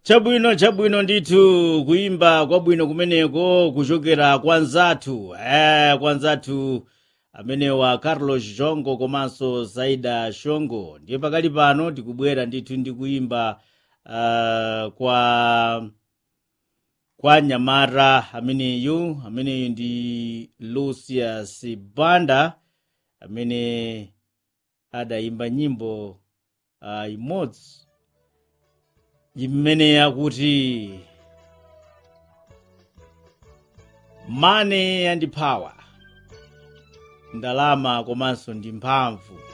chabwino chabwino ndithu kuyimba kwabwino kumeneko kuchokera kwa nzathu eh, kwa nzathu amenewa carlos jongo komanso zaida shongo ndiye pakali pano tikubwera ndithu ndi kuyimba uh, kwa kwa nyamara ameneyu ameneyu ndi lucius banda amene adayimba nyimbo uh, imodzi imene yakuti money and power ndalama komanso ndi mphamvu